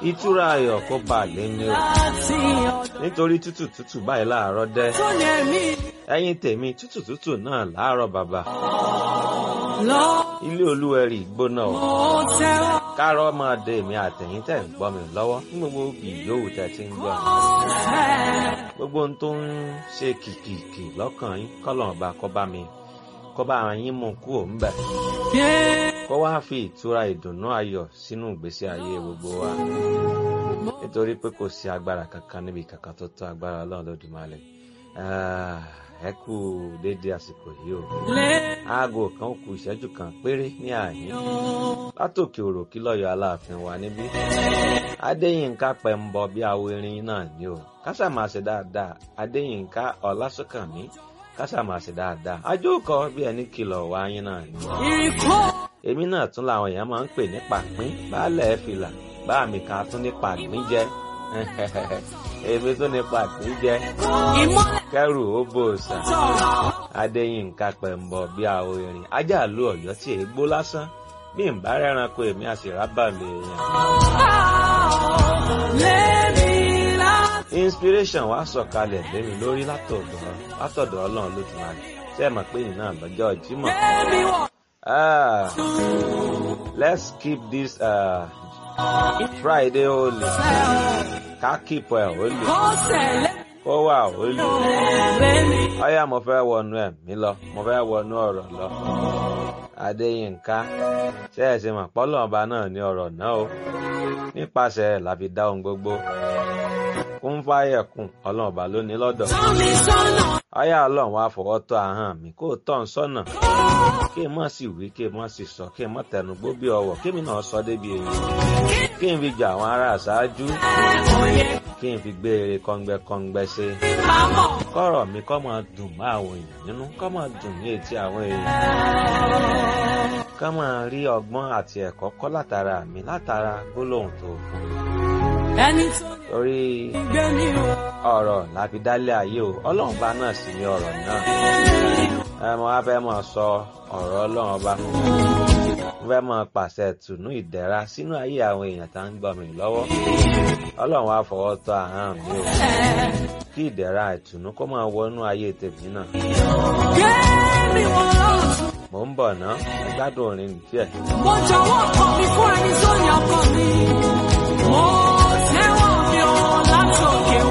ìtura ayọ̀ kó bá a lé ní o láti ọ̀dọ̀ nítorí tútù tútù báyìí láàárọ̀ dẹ́ tó ní ẹ̀mí ẹ̀yin tèmi tútù tútù náà láàárọ̀ bàbá lọ. ilé olúwẹ̀rí gbóná o Mo tẹ́wọ́ kárọ̀ máa de èmi àtẹ̀yìn tẹ̀ ń gbọ́ mi lọ́wọ́ ní gbogbo ìyówù tẹ̀ ti ń gbọ́ mi fẹ́. gbogbo ohun tó ń ṣe kìkìkì lọ́kàn yín kọ́lọ̀ ọba kó bá mi kó bá yín mú kú òun bẹ̀ Yeah. kó wá fi ìtura ìdùnnú ayọ̀ sínú ìgbésí ayé gbogbo wa nítorí pé kò sí agbára kankan níbi kankan tó tó agbára ọlọ́run lódùmarè Ah, ẹ kú déédé àsìkò yìí o Lé aago kan ó kù ìṣẹ́jú kan péré ní àyín látòkè òròkí lọ́yọ̀ aláàfin wa níbí adéyínká pẹ̀mbọ bí awo irin náà ni o kásà máa ṣe dáadáa adéyínká ọlásùnkànmí kásà máa ṣe dáadáa ajókòó bí ẹni kìlọ̀ wá yín náà ni ìrìkọ́ èmi náà tún làwọn èèyàn máa ń pè ní pàpín baálẹ̀ fìlà bá mi kan tún ní pàpín jẹ èmi tún ní pàpín jẹ ìmọ́lẹ̀ kẹrù ó bò sà tọ̀. adéyínká pẹ̀mbọ bí awo irin ajá lu ọ̀yọ́ tí èégbó lásán bí n bá rẹ́ranko èmi àti rábàmì èèyàn. Lémi láti inspiration wa sọ̀kalẹ̀ lémi lórí látọ̀dọ̀ látọ̀dọ̀ ọlọ́run ló ti máa ṣe é mọ̀ pé ìyìn náà lọ́jọ́ jímọ̀. lémi wọ̀. Ah, let's keep this uh, Friday holy. Ká keep ẹ̀ holy. Kó tẹ̀lé Kó wà holy. lémi. Ọyá mo fẹ́ wọnú ẹ̀mí lọ, mo fẹ́ wọnú ọ̀rọ̀ lọ. Adéyínká, ṣé ẹ ṣe mọ̀ pọ́lọ́ ọba náà ní ọ̀rọ̀ náà o? Nípasẹ̀ ẹ̀ la fi dá ohun gbogbo. Kún fáyẹ̀kùn, ọlọ́run ọba ló ní lọ́dọ̀. Tọ́ mi sọ́nà. Ọyá ọlọ́run wá fọwọ́ tọ́ ahọ́n mi kó o tọ́ ń sọ́nà. Kí n mọ̀ sí wí, kí n mọ̀ sí sọ, kí n mọ̀ tẹnu gbó bí ọwọ́, kí mi náà sọ débi èyí. Kí n fi jà àwọn ará àṣáájú, Òye kí n fi gbé eré kọ́ngbẹ́kọ́ngbẹ́ ṣe. pamọ́. Kọ́rọ̀ mi kọ́ máa dùn mọ́ àwọn èèyàn nínú, kọ́ máa dùn ní etí àwọn èèyàn. Kọ́ máa rí ọgbọ́n àti ẹ̀kọ́ kọ́ látara mi látara gbólóhùn tó fún mi. Ẹni tó Torí gbé mi wọ̀. ọ̀rọ̀ la fi dálé ayé o, ọlọ́run bá náà sì ní ọ̀rọ̀ náà. ẹ mọ wá fẹ́ mọ sọ ọ̀rọ̀ ọlọ́run ọba mo fẹ́ mọ pàṣẹ tùnú ìdẹ̀ra sínú ayé àwọn èèyàn tá ń gbọ́ mi lọ́wọ́ ọlọ́run wá fọwọ́ tọ́ ahọ́n mi o kí ìdẹ̀ra ìtùnú kó máa wọnú ayé tèmi náà Gbé mi wọ̀ lọ́tún. mò ń bọ̀ ná ẹ gbádùn orin díẹ̀. Mo jọ̀wọ́ kọ̀ mi fún ẹni tó yàn kọ̀ mi. Mo tẹ́wọ́ mi ò látòkè